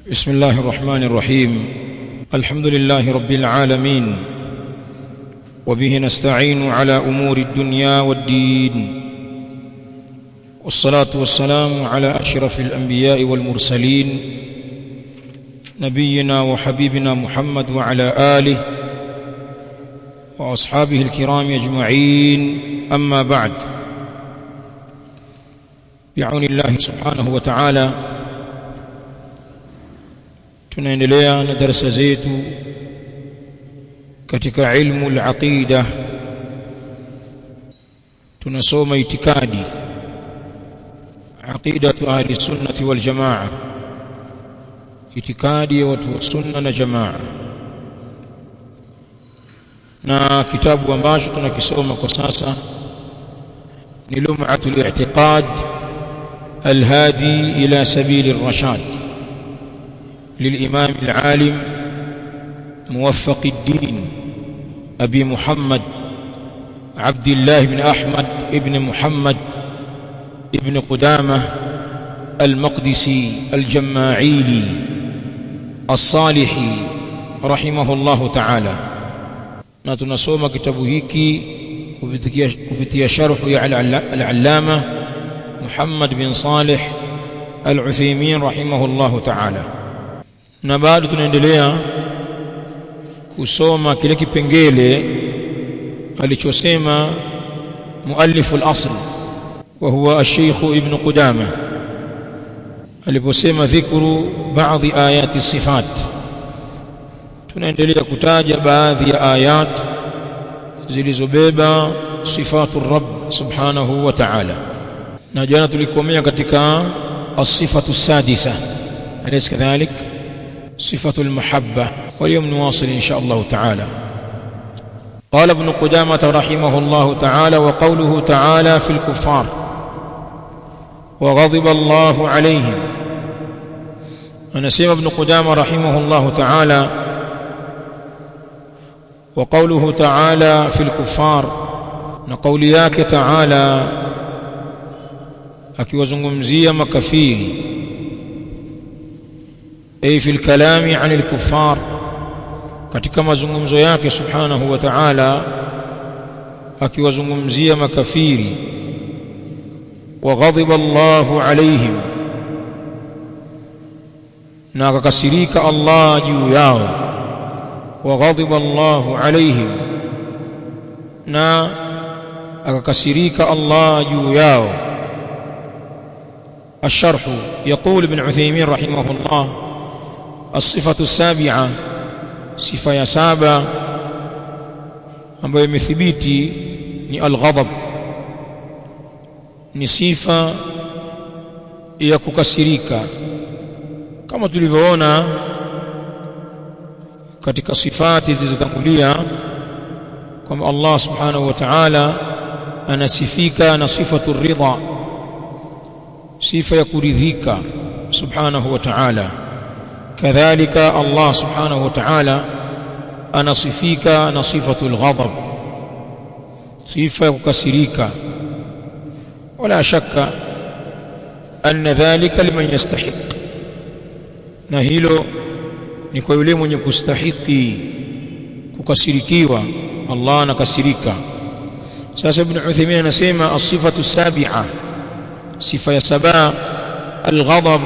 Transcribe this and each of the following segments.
بسم الله الرحمن الرحيم الحمد لله رب العالمين وبه نستعين على امور الدنيا والدين والصلاه والسلام على اشرف الانبياء والمرسلين نبينا وحبيبنا محمد وعلى اله واصحابه الكرام اجمعين اما بعد بعون الله سبحانه وتعالى tunaendelea na darasa zetu katika ilmu al-aqida tunasoma itikadi aqidatu ahli sunnati wal jamaa itikadi ya watu wa sunna na jamaa na kitabu ambacho tunakisoma kwa sasa ni lum'atul i'tiqad الهادي إلى سبيل الرشاد للإمام العالم موفق الدين أبي محمد عبد الله بن أحمد ابن محمد ابن قدامة المقدسي الجماعيلي الصالحي رحمه الله تعالى na tunasoma kitabu hiki kupitia kupitia sharhu ya al-allama Muhammad bin Salih al-Uthaymeen rahimahullahu ta'ala na bado tunaendelea kusoma kile kipengele alichosema muallif al-asl wa huwa ash-shaykh ibn Qudamah aliposema dhikru baadhi ayati sifat tunaendelea kutaja baadhi ya ayat zilizobeba sifatu rabb subhanahu wa ta'ala na jana tulikomea katika as-sifatu sadisa alaysa kadhalik sifatu al-mahabba واليوم نواصل إن شاء الله تعالى قال ابن قدامة رحمه الله تعالى وقوله تعالى في الكفار وغضب الله عليهم ونسيم ابن قدامة رحمه الله تعالى وقوله تعالى في الكفار نقول ياك تعالى akiwazungumzia makafiri ay fil kalami anil kuffar katika mazungumzo yake subhanahu wa ta'ala akiwazungumzia makafiri wa ghadiba Allahu alaihim na akakasirika Allah juu yao wa ghadiba Allahu alaihim na akakasirika Allah juu yao الشرح يقول ابن عثيمين رحمه الله الصفة السابعة صفة يا سابع ambayo imethibiti ni alghadab ni sifa ya kukasirika kama tulivyoona katika sifati zilizotangulia kwamba Allah subhanahu wa ta'ala anasifika na sifatu ridha sifa ya kuridhika subhanahu wa ta'ala kadhalika Allah subhanahu wa ta'ala anasifika na sifatul ghadab sifa ya kukasirika wala shakka anna dhalika liman yastahiq na hilo ni kwa yule mwenye kustahiki kukasirikiwa Allah anakasirika sasa ibn Uthaymeen anasema as-sifatu sabi'a sifa ya saba al-ghadab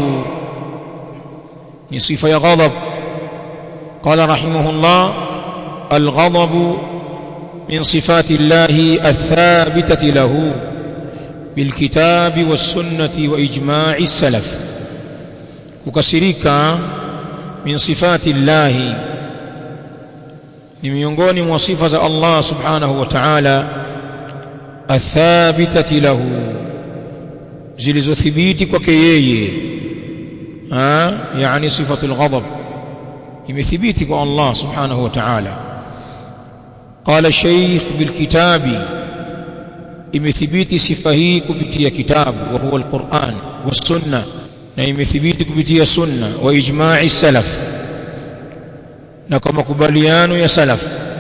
ni sifa ya ghadab قال رحمه الله الغضب من صفات الله الثابتة له بالكتاب والسنة وإجماع السلف ككسرك من صفات الله ni miongoni mwa sifa za Allah subhanahu wa ta'ala athabitati lahu zilizothibiti kwake yeye ah yani sifatul ghadab imethibiti kwa Allah subhanahu wa ta'ala qala shaykh bil kitabi imethibiti sifa hii kupitia kitabu wa huwa alquran was sunna na imethibiti kupitia sunna wa ijma'i salaf na kwa makubaliano ya salaf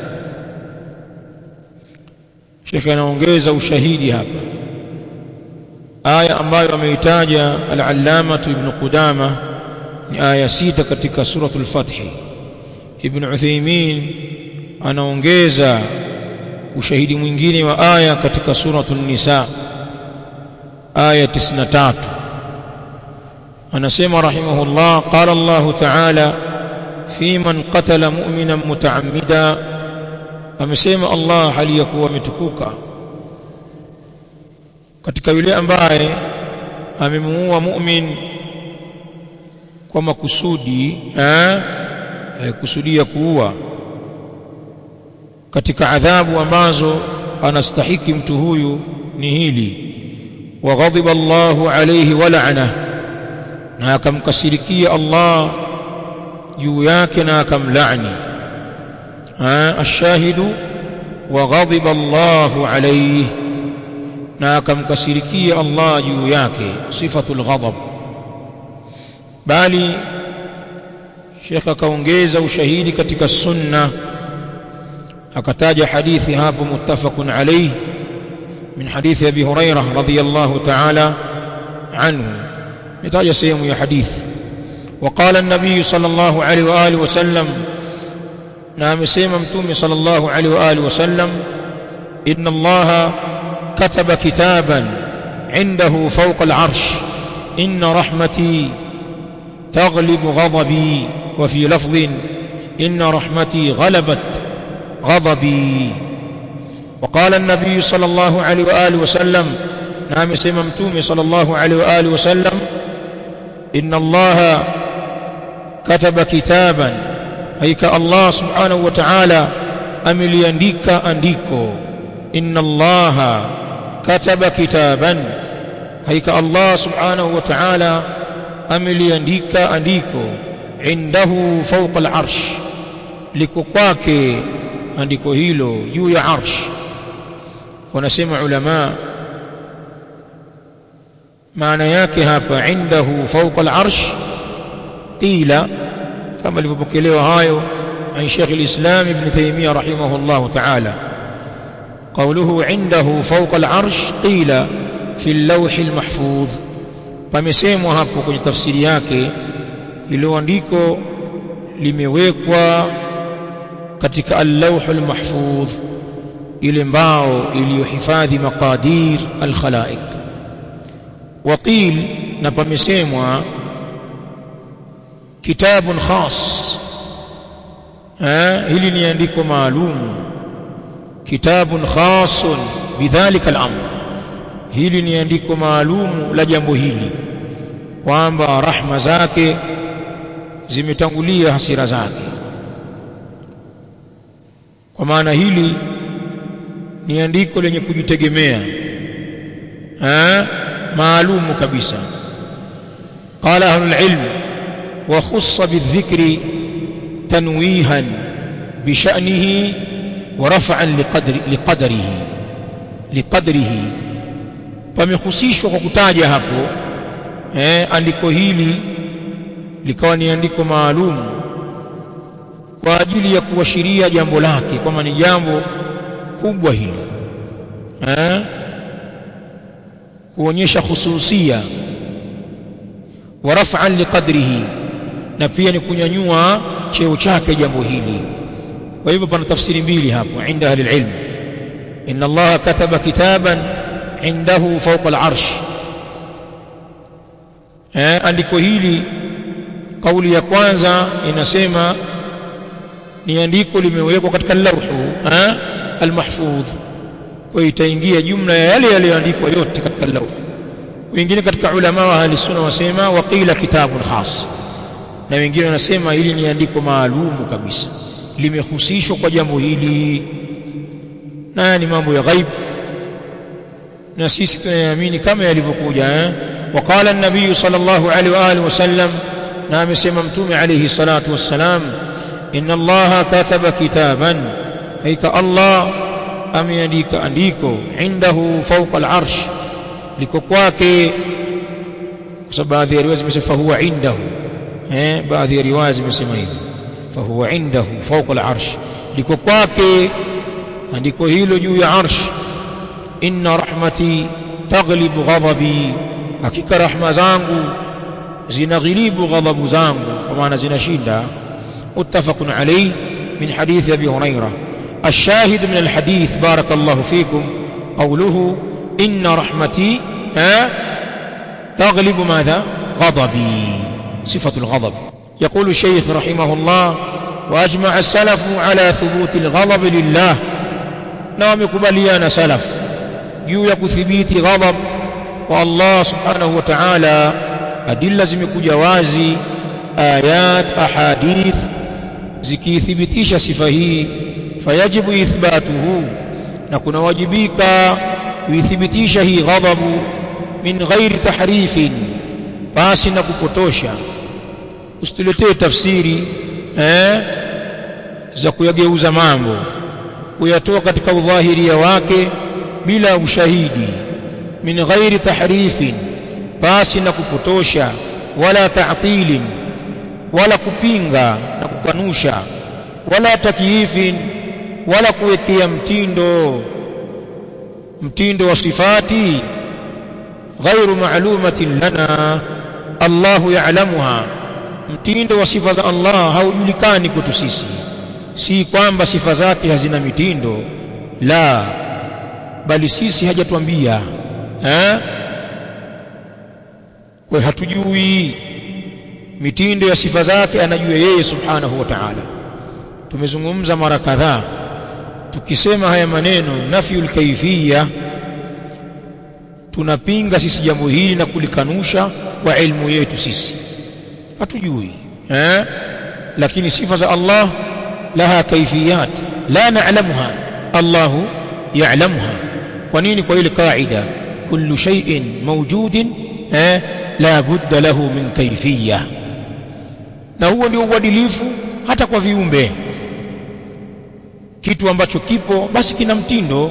Sheikh anaongeza ushahidi hapa aya ambayo ameitaja al-allama ibn Qudama ni aya sita katika suratul Fath Ibn Uthaymeen anaongeza ushahidi mwingine wa aya katika suratul Nisa aya 93 anasema rahimahullah qala Allah ta'ala fi man qatala mu'minan muta'ammida amesema Allah hali ya kuwa ametukuka katika yule ambaye amemuua mu'min kwa makusudi eh kusudia kuua katika adhabu ambazo anastahiki mtu huyu ni hili wa ghadiba Allahu alayhi wa la'ana na akamkasirikia Allah juu yake na akamlaani ashahidu wa ghadiba Allahu alayhi na akamkasirikia Allah juu yake sifatul ghadab bali Sheikh akaongeza ushahidi katika sunna akataja hadithi hapo muttafaqun alayhi min hadithi Abi Hurairah radhiyallahu ta'ala anhu nitaja sehemu ya hadithi وقال النبي صلى الله عليه واله وسلم نعم سيما متومي صلى الله عليه واله وسلم ان الله كتب كتابا عنده فوق العرش ان رحمتي تغلب غضبي وفي لفظ ان رحمتي غلبت غضبي وقال النبي صلى الله عليه واله وسلم نعم سيما متومي صلى الله عليه واله وسلم ان الله كتب كتابا هيك الله سبحانه وتعالى ameliandika andiko inna allaha kataba kitaban haika allah subhanahu wa ta'ala ameliandika andiko indahu fawqa al-arsh liko kwake andiko hilo juu ya arsh wanasema ulama maana yake hapa indahu fawqa al-arsh qila kama alivyopokelewa hayo عن شيخ الإسلام ابن تيمية رحمه الله تعالى قوله عنده فوق العرش قيل في اللوح المحفوظ pamesemwa hapo kwenye tafsiri yake ilo andiko limewekwa katika al-lawh al-mahfudh ile mbao iliyohifadhi maqadir al-khalaiq waqil na pamesemwa kitabun khas hili ni andiko maalum kitabun khasun bidhalika al-amr hili ni andiko maalum la jambo hili kwamba rahma zake zimetangulia hasira zake kwa maana hili ni andiko lenye kujitegemea eh maalumu kabisa qala ahlul ilm wa khussa bidhikri tanwihan bisha'nihi wa raf'an liqadri liqadrihi liqadrihi pamehusishwa kwa kutaja hapo eh andiko hili likawa ni andiko maalum kwa ajili ya kuashiria jambo lake kwamba ni jambo kubwa hili eh kuonyesha khususia wa raf'an liqadrihi na pia ni kunyanyua cheo chake jambo hili kwa hivyo pana tafsiri mbili hapo inda ahli ilm inna allaha kataba kitaban indahu fawqa al-arsh eh andiko hili kauli ya kwanza inasema ni andiko limewekwa katika lauhu eh al-mahfudh kwa itaingia jumla ya yale yaliyoandikwa yote katika lauhu wengine katika ulama wa ahli sunna wasema waqila kitabun khas na wengine wanasema hili ni andiko maalumu kabisa limehusishwa kwa jambo hili na ni mambo ya ghaib na sisi tunayaamini kama yalivyokuja eh وقال النبي صلى الله عليه واله وسلم na amesema mtume alayhi salatu wassalam inna allaha kataba kitaban haika allah ameandika andiko indahu fawqa al-arsh liko kwake kwa sababu baadhi ya riwaya zimesema fahuwa indahu eh baadhi ya riwaya zimesema hivyo fahuwa indahu fawqa al-arsh liko kwake andiko hilo juu ya arsh inna rahmati taghlibu ghadabi hakika rahma zangu zinaghilibu ghadhabu zangu kwa maana zinashinda muttafaqun alayhi min hadithi abi hurairah الشاهد من الحديث بارك الله فيكم قوله إن رحمتي ها تغلب ماذا غضبي صفة الغضب يقول الشيخ رحمه الله وأجمع السلف على ثبوت الغضب لله نعم كبليان سلف juu ya kuthibiti ghadhab kwa Allah subhanahu wa ta'ala adilla zimekuja wazi ayat ahadith zikithibitisha sifa hii fayajibu ithbatuhu na kuna wajibika kuithibitisha hii ghadhabu min ghairi tahrifin basi na kupotosha usituletee tafsiri eh, za kuyageuza mambo kuyatoa katika udhahiria wake bila ushahidi min ghairi tahrifin basi na kupotosha wala ta'tilin wala kupinga na kukanusha wala takyifin wala kuwekea mtindo mtindo wa sifati ghairu ma'lumatin lana Allahu ya'lamuha mtindo wa sifa za Allah haujulikani kwetu sisi si kwamba sifa zake hazina mitindo la bali sisi hajatuambia eh kwa hatujui mitindo ya sifa zake anajua yeye subhanahu wa ta'ala tumezungumza mara kadhaa tukisema haya maneno nafyul kaifiyya tunapinga sisi jambo hili na kulikanusha kwa ilmu yetu sisi hatujui eh lakini sifa za Allah laha kaifiyat la na'lamuha Allahu ya'lamuha kwa nini kwa ile kaida kullu shay'in mawjudin eh la budda lahu min kaifiyya na huo ndio uadilifu hata kwa viumbe kitu ambacho kipo basi kina mtindo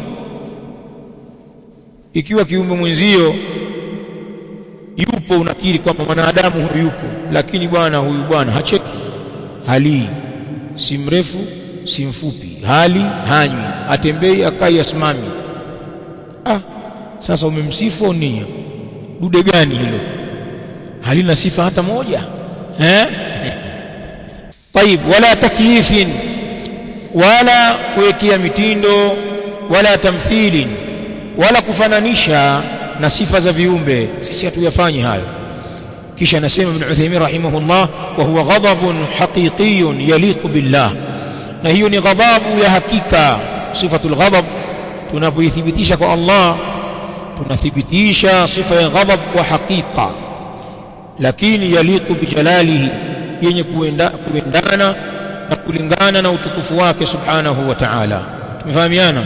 ikiwa kiumbe mwenzio yupo unakiri kwamba mwanadamu huyu yupo lakini bwana huyu bwana hacheki hali si mrefu si mfupi hali hanywi atembei akai asimami ah sasa umemsifu nini dude gani hilo halina sifa hata moja eh طيب wala takyifin wala kuwekea mitindo wala tamthilin wala kufananisha na sifa za viumbe sisi hatuyafanyi hayo kisha anasema ibn Uthaymeen rahimahullah wa huwa ghadabun haqiqiyyun yaliqu billah na hiyo ni ghadhabu ya hakika sifatul ghadab tunapoithibitisha kwa Allah tunathibitisha sifa ya ghadab kwa hakika lakini yaliqu bijalalihi yenye kuenda, kuendana na kulingana na utukufu wake subhanahu wa ta'ala tumefahamiana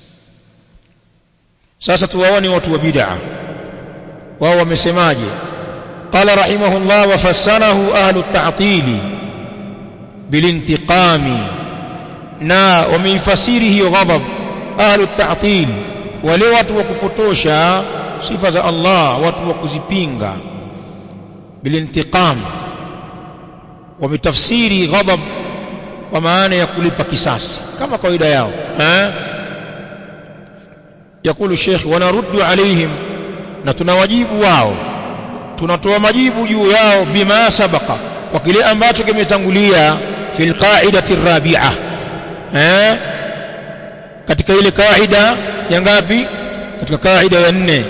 sasa tuwaone watu wa bid'a wao wamesemaje qala rahimahullah wa fassarahu ahlu at-ta'til bilintiqami na wameifasiri hiyo ghadab ahlu at-ta'til wale watu wa kupotosha sifa za Allah watu wa kuzipinga bilintiqam wametafsiri ghadab kwa maana ya kulipa kisasi kama kawaida yao eh yakulu sheikh wanaruddu alaihim na tunawajibu wao tunatoa majibu juu yao bima sabaka kwa kile ambacho kimetangulia fil qa'idati rabi'a eh katika ile kaida ya ngapi katika kaida ya nne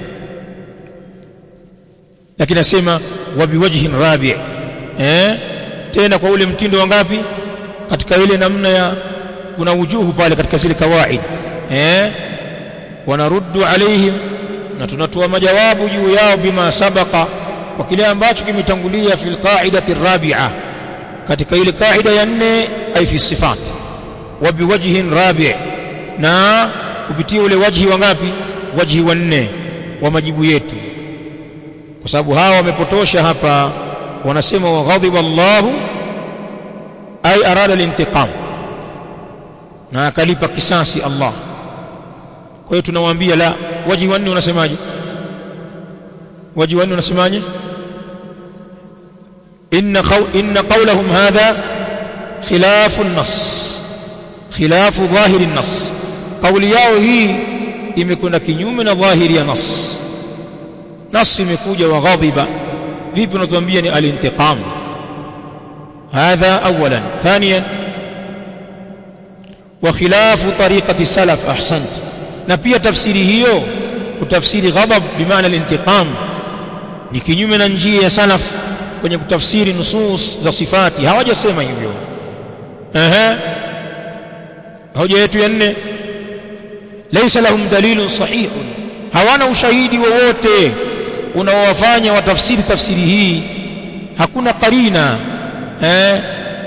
lakini nasema wa biwajhin rabi' eh tena kwa ule mtindo wa ngapi katika ile namna ya kuna wujuhu pale katika zile kawaid eh wanaruddu alaihim na tunatoa majawabu juu yao bima sabaka kwa kile ambacho kimetangulia fil qa'idati rabi'a katika ile kaida ya nne ay fi sifat wa biwajhin rabi' na kupitia ule wajhi wa ngapi wajhi wa nne wa majibu yetu kwa sababu hawa wamepotosha hapa wanasema wa ghadiba Allahu ay arada al-intiqam na akalipa kisasi Allah kwa hiyo tunawaambia la waji wanne unasemaje waji wanne unasemaje inna qaw inna qawlahum hadha khilafu an-nass khilafu dhahiri an-nass kauli yao hii imekwenda kinyume na dhahiri ya nas nas imekuja wa ghadhiba vipi unatuambia ni al-intiqam هذا اولا ثانيا وخلاف طريقه السلف احسنت na pia tafsiri hiyo kutafsiri ghadab bimaana al-intiqam ni kinyume na njia ya salaf kwenye kutafsiri nusus za sifati hawajasema hivyo ehe hoja yetu ya nne laysa lahum dalilun sahihun hawana ushahidi wowote unaowafanya watafsiri tafsiri hii hakuna qarina eh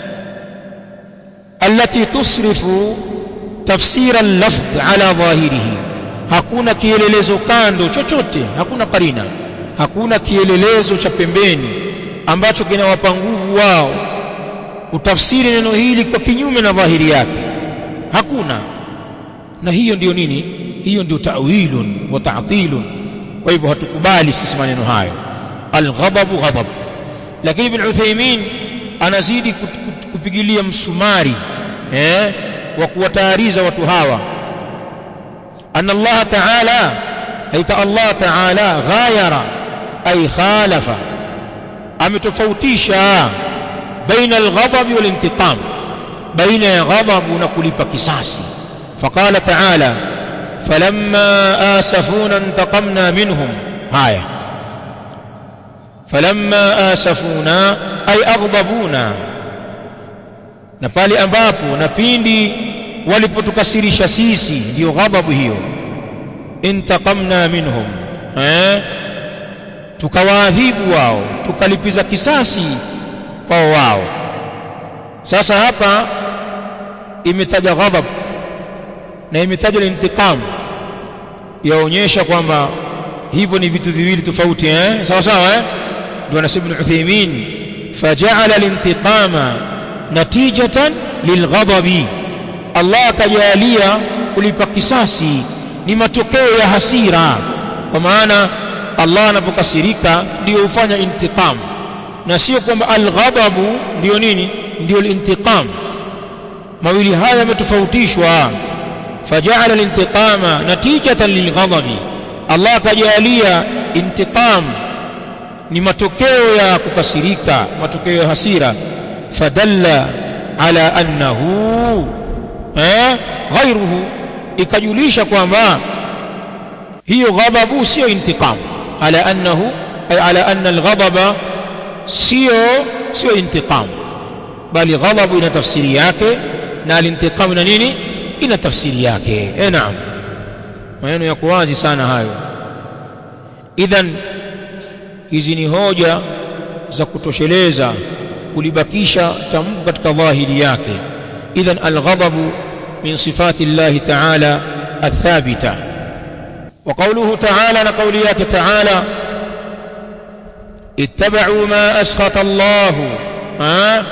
التي تصرف تفسير اللفظ على ظاهره hakuna kielelezo kando chochote hakuna karina hakuna kielelezo cha pembeni ambacho kinawapa nguvu wao kutafsiri neno hili kwa kinyume na dhahiri yake hakuna na hiyo ndiyo nini hiyo ndio ta'wilun wa ta'tilun kwa hivyo hatukubali sisi maneno hayo alghadabu ghadab lakini ibn Uthaymeen anazidi kupigilia msumari eh wa kuwatayariza watu hawa anna Allah ta'ala haika Allah ta'ala ghayara ay khalafa ametofautisha baina alghadab wal intiqam baina ya ghadab na kulipa kisasi faqala ta'ala falamma asafuna intaqamna minhum haya falamma asafuna ay aghdabuna na pale ambapo na pindi walipotukasirisha sisi ndio ghadhabu hiyo intaqamna minhum eh tukawaadhibu wao tukalipiza kisasi kwa wao sasa hapa imetaja ghadhab na imetajwa intiqam yaonyesha kwamba hivyo ni vitu viwili tofauti eh sawa sawa eh ndio anasema Ibn Uthaymeen faja'ala al-intiqama natijatan lilghadabi Allah akajalia kulipa kisasi ni matokeo ya hasira kwa maana Allah anapokasirika ndio hufanya intiqam na sio kwamba alghadabu ndio nini ndio alintiqam mawili haya yametofautishwa faja'ala alintiqama natijatan lilghadabi Allah akajalia intiqam ni matokeo ya kukasirika matokeo ya hasira fadalla ala annahu eh ghairuhu ikajulisha kwamba hiyo ghadhabu sio intiqam ala annahu ay ala anna alghadaba sio sio intiqam bali ghadhabu ina tafsiri yake na alintiqam na nini ina tafsiri yake eh naam maneno yako wazi sana hayo idhan hizi ni hoja za kutosheleza kulibakisha tamko katika dhahiri yake idhan alghadabu min sifati Allah ta'ala athabita wa qawluhu ta'ala na qawli yake ta'ala ittaba'u ma askhata Allah ha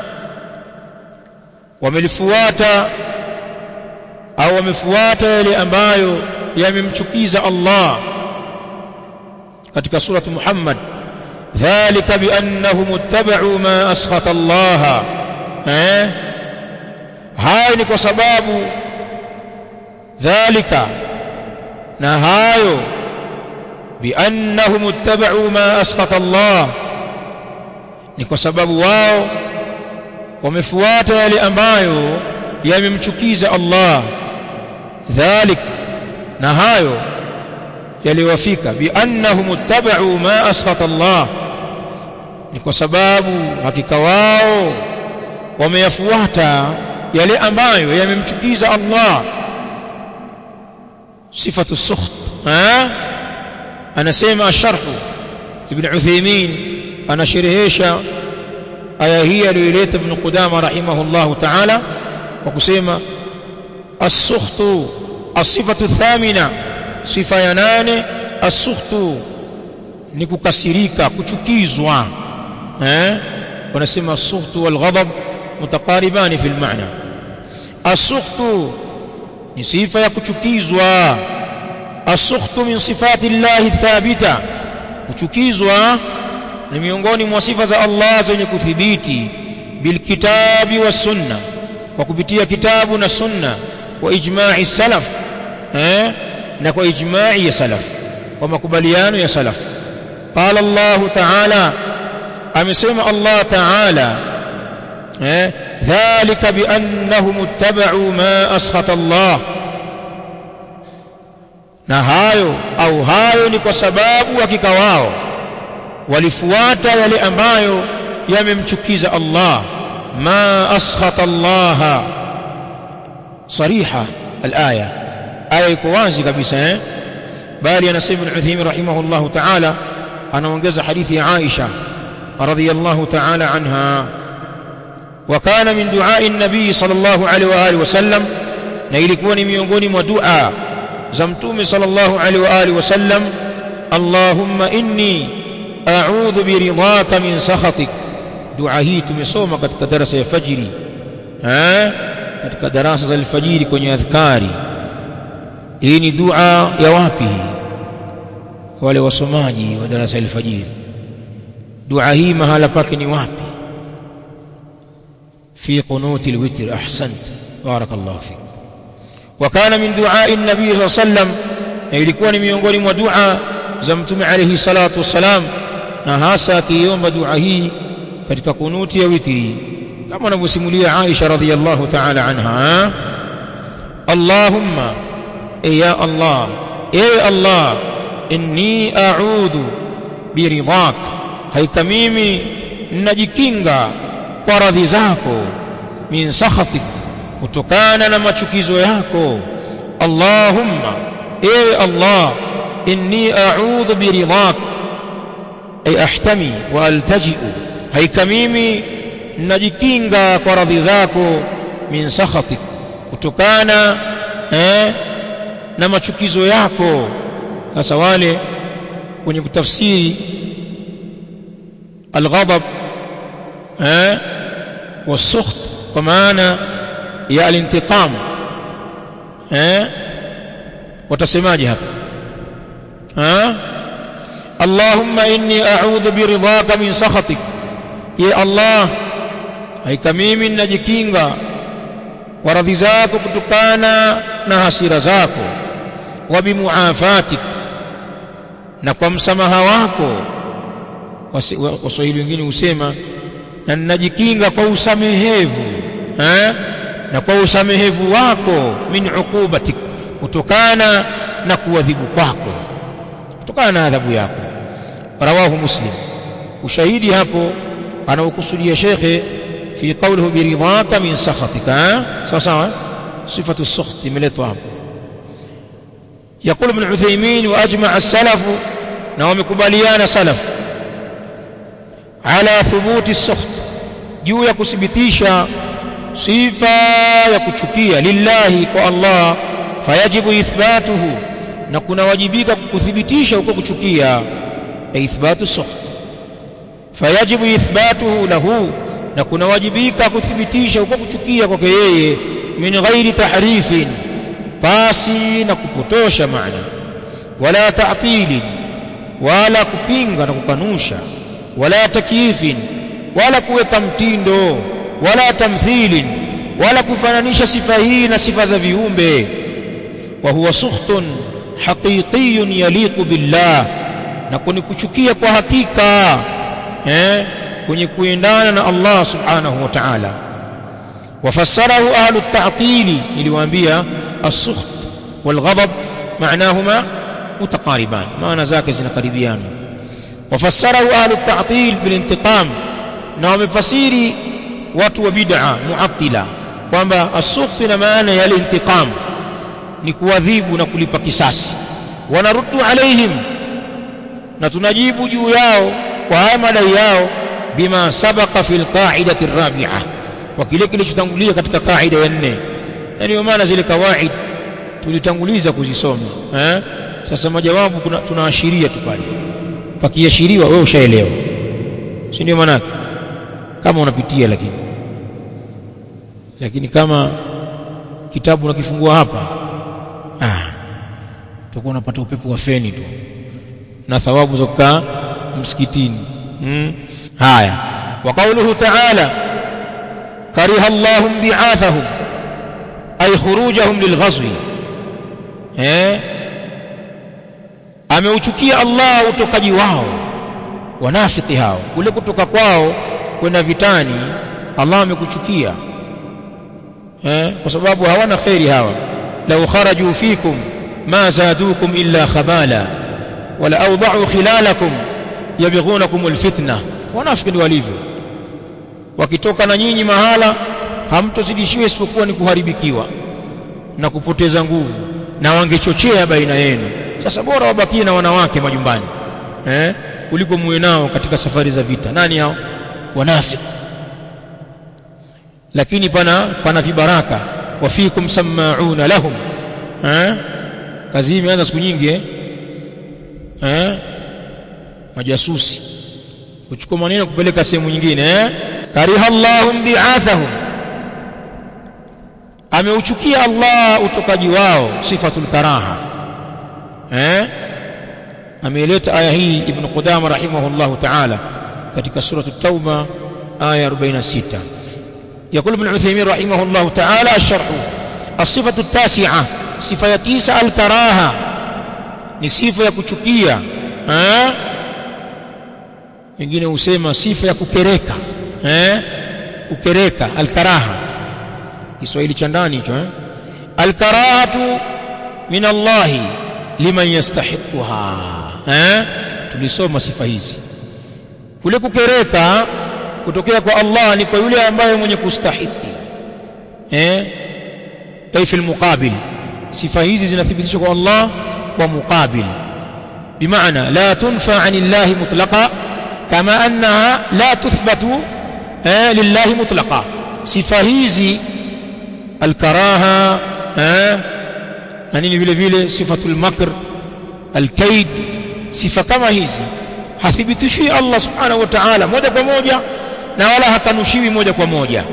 wamelifuata au wamefuata yale ambayo yamemchukiza Allah katika suratu Muhammad dhalika biannahum ittaba'u ma askhata Allah eh hayo ni kwa sababu dhalika na hayo biannahum ittaba'u ma askhata Allah ni kwa sababu wao wamefuata yale ambayo yamemchukiza Allah dhalik na hayo yaliwafika biannahum ittaba'u ma askhata Allah ni kwa sababu hakika wao wameyafuata yale ambayo yamemchukiza Allah sifatu sukht ha anasema asharh ibn Uthaymeen anasherehesha aya hii aliyoleta ibn Qudama rahimahullah ta'ala kwa kusema as-sukhtu as-sifatu thamina sifa ya nane as-sukhtu ni kukasirika kuchukizwa eh wanasema as-sukhtu wal ghadab mutaqaribani fi al-ma'na as-sukhtu ni sifa ya kuchukizwa as-sukhtu min sifati Allah thabita kuchukizwa ni miongoni mwa sifa za Allah zenye kuthibiti bilkitabi was sunna kwa kupitia kitabu na sunna wa ijma'i salaf eh na kwa ijma'i ya salaf kwa makubaliano ya salaf qala Allah ta'ala amesema Allah ta'ala eh dhalika biannahum ittaba'u ma askhata Allah na hayo au hayo ni kwa sababu hakika wao walifuata yale ambayo yamemchukiza Allah ma askhata Allah صريحه الايه aya iko wazi kabisa eh bali anasema al-Uthaymeen rahimahullah ta'ala anaongeza hadithi ya Aisha radhiyallahu ta'ala anha wa kana min du'a'i an-nabi sallallahu alaihi wa alihi wasallam na ilikuwa ni miongoni mwa dua za mtume sallallahu alaihi wa alihi wasallam Allahumma inni a'udhu biridhaka min sakhatik dua hii tumesoma katika darasa ya fajiri eh katika darasa za alfajiri kwenye adhkari hii ni dua ya wapi wale wasomaji wa darasa alfajiri dua hii mahala pake ni wapi fi qunuti alwitr ahsant barakallahu fik wa kana min du'a'i an-nabi sallallahu alayhi wasallam na ilikuwa ni miongoni mwa dua za mtume alayhi salatu wasalam na hasa akiomba dua hii katika kunuti ya witri kama anavyosimulia Aisha radhiyallahu ta'ala anha Allahumma ya Allah ewe Allah inni a'udhu biridhak haika mimi ninajikinga kwa radhi zako min sakhatik kutokana na machukizo yako Allahumma ewe Allah inni a'udhu biridhak ay ahtami wa altaji'u haika mimi najikinga kwa radhi zako min sakhatik kutokana eh, na machukizo yako sasa wale kwenye kutafsiri alghadab eh wasukht kwa maana ya alintiqam eh watasemaje hapa ha Allahumma inni a'udhu biridhaka min sakhatik ya Allah haika mimi ninajikinga kwa radhi zako kutokana na hasira zako wa bimuafatik na kwa msamaha wako waswahili wengine husema na ninajikinga kwa usamehevu eh? na kwa usamehevu wako min uqubatik kutokana na kuadhibu kwako kutokana na adhabu yako rawahu muslim ushahidi hapo anaokusudia shekhe fi qawlihi biridhaka min sakhatika sawa sawa sifatu as-sukht imeletwa hapo يقول ابن عثيمين واجمع السلف na wamekubaliana salaf ala thubuti as-sukht juu ya kuthibitisha sifa ya kuchukia lillahi kwa Allah fayajibu ithbatuhu na kunawajibika kuthibitisha huko kuchukia ithbatu as-sukht fayajibu ithbatuhu lahu na kunawajibika kuthibitisha huko kuchukia kwake yeye min ghairi tahrifin pasi na kupotosha maana wala ta'tili wala kupinga na kukanusha wala takyifin wala kuweka mtindo wala tamthilin wala kufananisha sifa hii na sifa za viumbe wa huwa sukhtun haqiqiyun yaliqu billah na kuni kuchukia kwa hakika eh kwenye kuendana na Allah subhanahu wa ta'ala wafassarahu ahlu at-ta'til niliwaambia as-sukht wal-ghadab معناهما متقاربان معنى ذاك zinakaribiana wafassarahu ahlu at-ta'til bil-intiqam na wamefasiri watu wa bid'a muattila kwamba as-sukht na maana ya al-intiqam ni kuadhibu na kulipa kisasi wanaruddu alaihim na tunajibu juu yao kwa haya madai yao bima sabaqa fil qa'idati ar-rabi'ah kwa kile kilichotangulia katika kaida ya nne na ndio maana zile kawaid tulitanguliza kuzisoma eh sasa majawabu kuna tunaashiria tu pale pakiashiriwa wewe ushaelewa si ndio maana kama unapitia lakini lakini kama kitabu unakifungua hapa ah utakuwa unapata upepo wa feni tu na thawabu za kukaa msikitini hmm. haya wa qawluhu ta'ala kariha Allahu bi'athahum ay khurujahum lilghazwi eh ameuchukia Allah utokaji wao wanafiki hao kule kutoka kwao kwenda vitani Allah amekuchukia eh kwa sababu hawana khairi hawa law kharaju fikum ma zadukum illa khabala wala awda'u khilalakum yabghunakum alfitna wanafiki ndio walivyo wakitoka na nyinyi mahala hamtozidishiwa isipokuwa ni kuharibikiwa na kupoteza nguvu na wangechochea baina yenu sasa bora wabakie na wanawake majumbani eh kuliko muwe nao katika safari za vita nani hao wanafiki lakini pana pana vibaraka wafikum sama'una lahum eh kazi imeanza siku nyingi eh eh majasusi kuchukua maneno kupeleka sehemu nyingine eh kariha Allahum bi'athahum ameuchukia Allah utokaji wao sifatul karaha eh ameeleta aya hii ibn Qudama rahimahullahu ta'ala katika surah at-tauba aya 46 يقول ابن عثيمين رحمه الله تعالى الشرح الصفة التاسعة صفة تسعة الكراهة ni sifa ya kuchukia eh wengine husema sifa ya kukereka eh kukereka alkaraha Kiswahili cha ndani hicho eh alkarahatu min Allah liman yastahiquha eh tulisoma sifa hizi kule kukereka kutokea kwa Allah ni kwa yule ambaye mwenye kustahiki eh ay fil muqabil sifa hizi zinathibitishwa kwa Allah kwa muqabil bimaana la tunfa anillahi mutlaqa kama annaha la tuthbatu eh lillahi mutlaqa sifa hizi alkaraha eh na nini vile vile sifatul makr alkaid sifa kama hizi hathibitishi Allah subhanahu wa ta'ala moja kwa moja na wala hakanushiwi moja kwa moja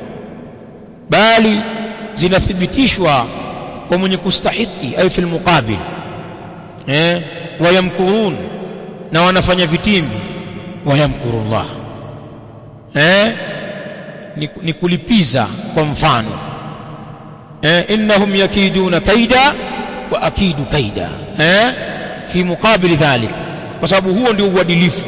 bali zinathibitishwa kwa mwenye kustahiki ay fil muqabil eh wayamkurun na wanafanya vitimbi wayamkurullah eh ni, ni kulipiza kwa mfano eh innahum yakiduna kaida wa akidu kaida eh fi muqabil dhalik kwa sababu huo ndio uadilifu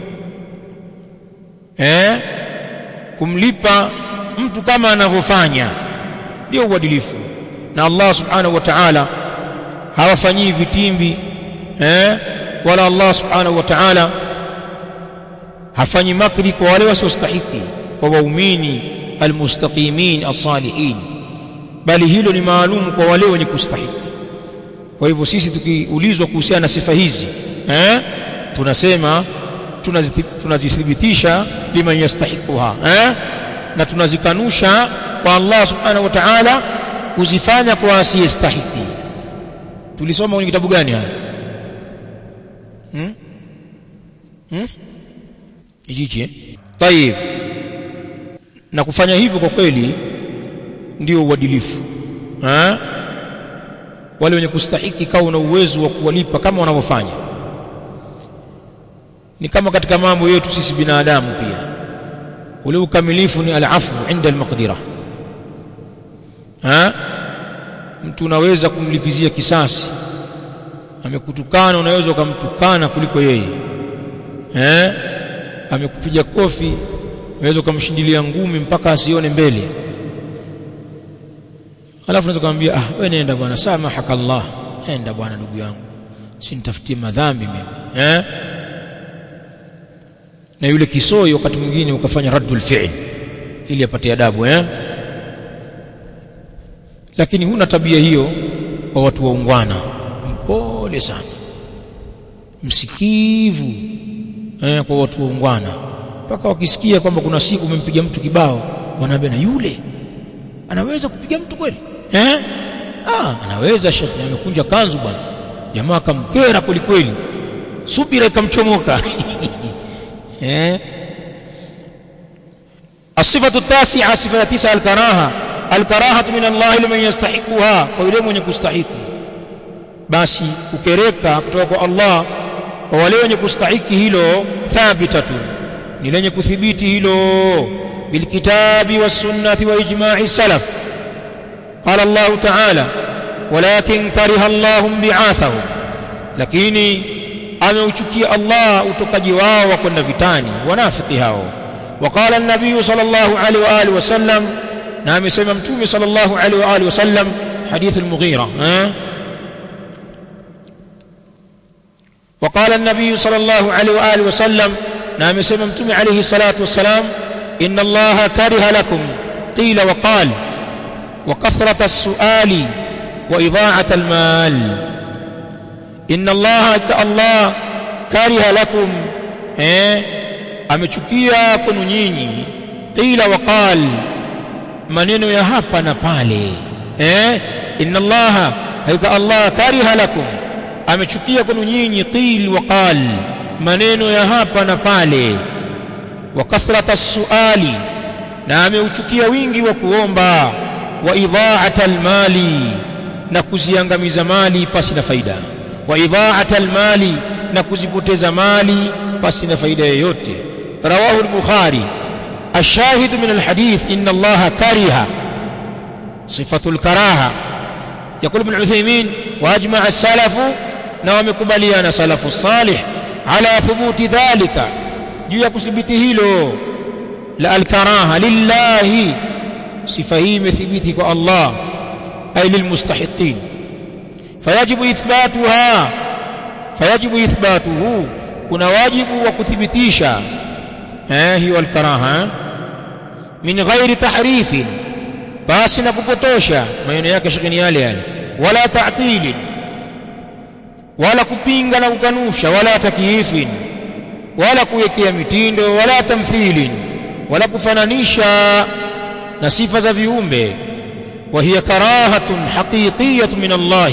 eh kumlipa mtu kama anavyofanya ndio uadilifu na Allah subhanahu wa ta'ala hawafanyii vitimbi eh wala Allah subhanahu wa ta'ala hafanyi makri kwa wale wasiostahiki kwa waumini almustaqimin as-salihin bali hilo ni maalum kwa wale wenye kustahiki kwa hivyo sisi tukiulizwa kuhusiana na sifa hizi eh tunasema tunazithibitisha liman yastahiquha eh na tunazikanusha kwa Allah subhanahu wa ta'ala kuzifanya kwa asiyestahiki tulisoma kwenye kitabu gani haya hmm? hmm? hichi eh tayib na kufanya hivyo kwa kweli ndio uadilifu eh wale wenye kustahiki kawa na uwezo wa kuwalipa kama wanavyofanya ni kama katika mambo yetu sisi binadamu pia ule ukamilifu ni al-afu inda al-maqdira ha mtu unaweza kumlipizia kisasi amekutukana unaweza ukamtukana kuliko yeye eh amekupiga kofi unaweza ukamshindilia ngumi mpaka asione mbele alafu unaweza kumwambia ah wewe nenda bwana samahaka Allah enda bwana ndugu yangu sinitafutie madhambi mimi eh na yule kisoi wakati mwingine ukafanya raddul fi'l ili apate adabu eh lakini huna tabia hiyo kwa watu waungwana mpole sana msikivu eh, kwa watu waungwana mpaka wakisikia kwamba kuna siku umempiga mtu kibao wanaambia na yule anaweza kupiga mtu kweli eh ah anaweza shekhi amekunja kanzu bwana jamaa akamkera kweli kweli subira ikamchomoka eh الصفة التاسعة صفة تسعة الكراهة الكراهة من الله لمن يستحقها ويلي من يستحق basi kukereka kutoka kwa Allah kwa wale wenye kustahiki hilo thabitatun ni lenye kuthibiti hilo bilkitabi wasunnati wa ijma'i salaf qala Allah ta'ala walakin kariha Allah bi'athahum lakini ameuchukia Allah utokaji wao wa kwenda vitani wanafiki hao وقال النبي صلى الله عليه واله وسلم na amesema mtume صلى الله عليه واله وسلم حديث المغيرة ها وقال النبي صلى الله عليه واله وسلم na amesema mtume عليه الصلاه والسلام ان الله كره لكم قيل وقال وكثرة السؤال وإضاعة المال إن الله كالله كره لكم eh amechukia kwenu nyinyi qila waqal maneno ya hapa na pale eh inna allaha hayka allah kariha lakum amechukia kwenu nyinyi qil waqal maneno ya hapa na pale wa kathrata suali na ameuchukia wingi wa kuomba wa idha'ata almali na kuziangamiza mali pasi na faida wa idha'ata almali na kuzipoteza mali pasi na faida yoyote رواه البخاري الشاهد من الحديث إن الله كره صفة الكراهة يقول ابن عثيمين وأجمع السلف نوم كبليان سلف الصالح على ثبوت ذلك juu ya kuthibiti hilo la alkaraha lillahi sifa hii imethibiti kwa Allah ay lilmustahiqin fayajibu ithbatuha fayajibu ithbatuhu kuna wajibu wa kuthibitisha eh hiyo alkaraha min ghairi tahrifin basi na kupotosha maneno yake shikini yale yale wala ta'til wala kupinga na kukanusha wala takyifin wala kuwekea mitindo wala tamthilin wala kufananisha na sifa za viumbe wa hiya karahatun haqiqiyatun min Allah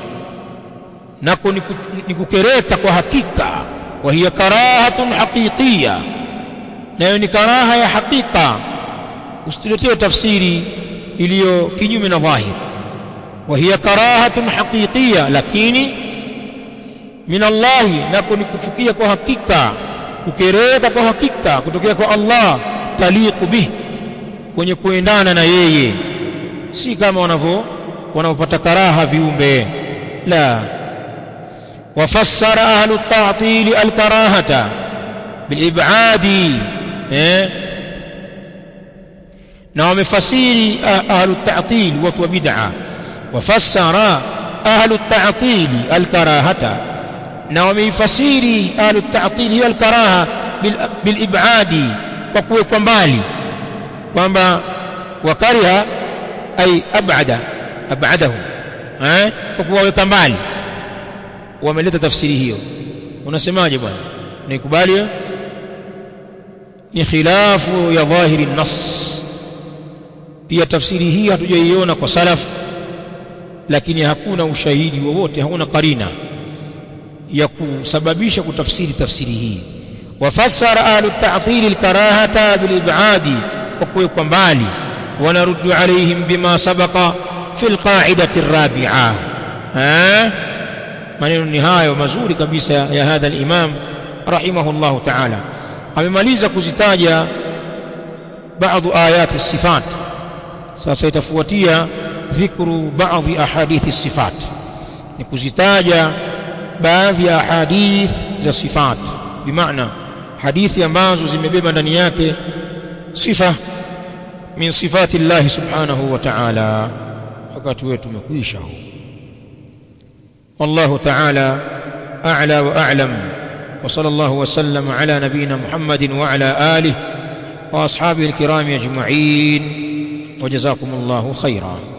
nako ni kukereka kwa hakika wa hiya karahatun haqiqiyya nayo ni karaha ya hakika usituletee tafsiri iliyo kinyume na dhahir wa hiya karahatun haqiqiyya lakini min Allah nako ni kuchukia kwa hakika kukereka kwa hakika kutokea kwa Allah taliqu bih kwenye kuendana na yeye si kama wanavyo wanaopata karaha viumbe la wafassara ahlu at-ta'til al-karahata bil-ib'adi eh na wamefasiri ahlu at-ta'til watu wa bid'a wafassara ahlu at-ta'til al-karahata na wameifasiri ahlu at-ta'til hiyo al-karaha bil-ib'adi kwa kuwekwa mbali kwamba wakariha ay ab'ada ab'adahu eh kwa kuwaweka mbali wameleta tafsiri hiyo unasemaje bwana nikubali ni khilafu ya dhahiri nas pia tafsiri hii hatujaiona kwa salaf lakini hakuna ushahidi wowote hakuna karina ya kusababisha kutafsiri tafsiri hii wafassara ahlu at-ta'til al-karahata bil-ib'adi kwa kuwekwa mbali ونرد عليهم بما سبق في القاعدة الرابعة ها maneno ni hayo mazuri kabisa ya hadha al-imam rahimahullah ta'ala amemaliza kuzitaja baadhi ayat as-sifat sasa itafuatia dhikru baadhi ahadith as-sifat ni kuzitaja baadhi ya ahadith za sifat bimaana hadithi ambazo zimebeba ndani yake sifa min sifati Allah subhanahu wa ta'ala wakati wetu umekwisha huu والله تعالى أعلى وأعلم وصلى الله وسلم على نبينا محمد وعلى آله وأصحابه الكرام أجمعين وجزاكم الله خيرا